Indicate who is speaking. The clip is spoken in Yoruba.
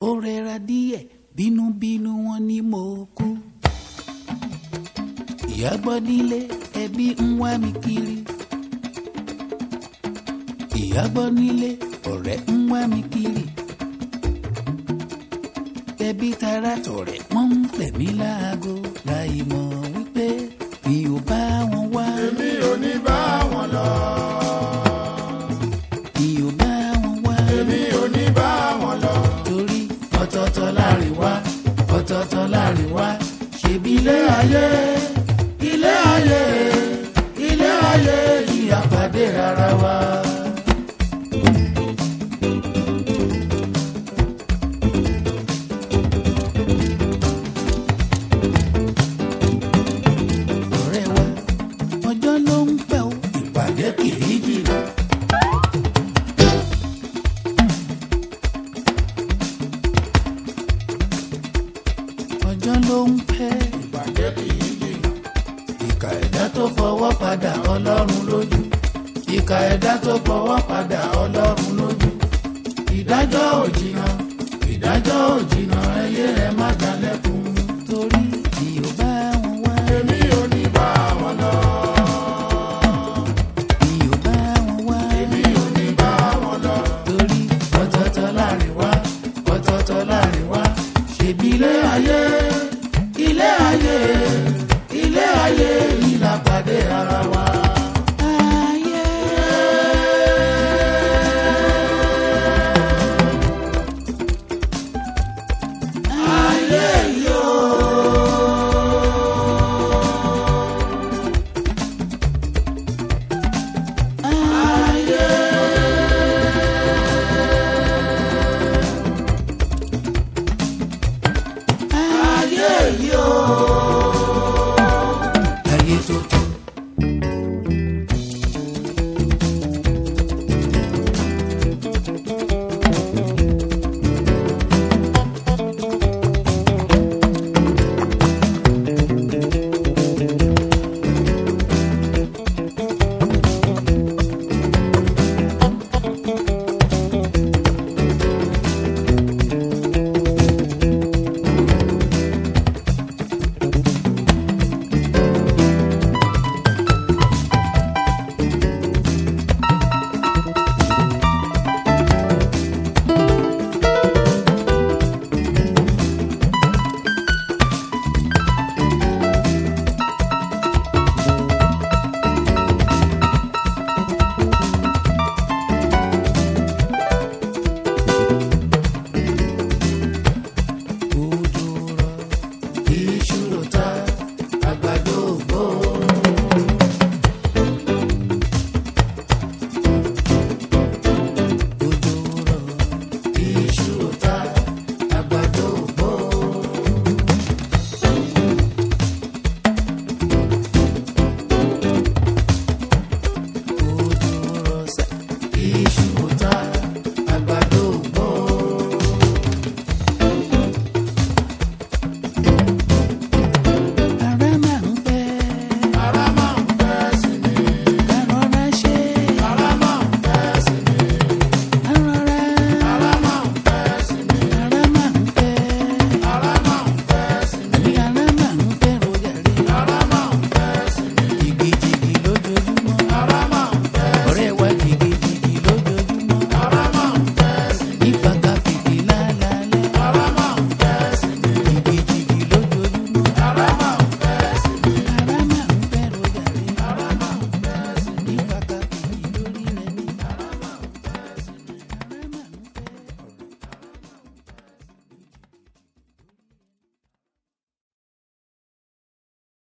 Speaker 1: ó rẹra díẹ̀ bínúbínú wọn ni mo kú. ìyá gbọ́ nílé ẹbí ń wá mi kiri. ìyá gbọ́ nílé ọ̀rẹ́ ń wá mi kiri. ẹbí tara tọ̀rẹ́ wọ́n ń pè mí láago láì mọ̀ wípé mi ò bá wọn wá.
Speaker 2: èmi ò ní bá wọn lọ.
Speaker 1: mi ò bá wọn wá.
Speaker 2: èmi ò ní bá wọn lọ.
Speaker 1: torí ọ̀tọ̀ọ̀tọ̀ láàrin wá ọ̀tọ̀ọ̀tọ̀ láàrin wá ṣèbí ilé ayé ilé ayé ilé ayé yìí àpàdé rárá wa. ọ̀rẹ́ wa ọjọ́ ló ń pẹ́ o ìpàdé kìí jìnnà. ọjọ́ ló ń pẹ́
Speaker 2: ìbàjẹ́ kì í jìnnà.
Speaker 1: ìkà ẹ̀dá tó fọwọ́ padà ọlọ́run lójú ìkà ẹ̀dá tó fọwọ́ padà ọlọ́run lójú ìdájọ́ ò jìnnà ìdájọ́ ò jìnnà ẹyẹ ẹ má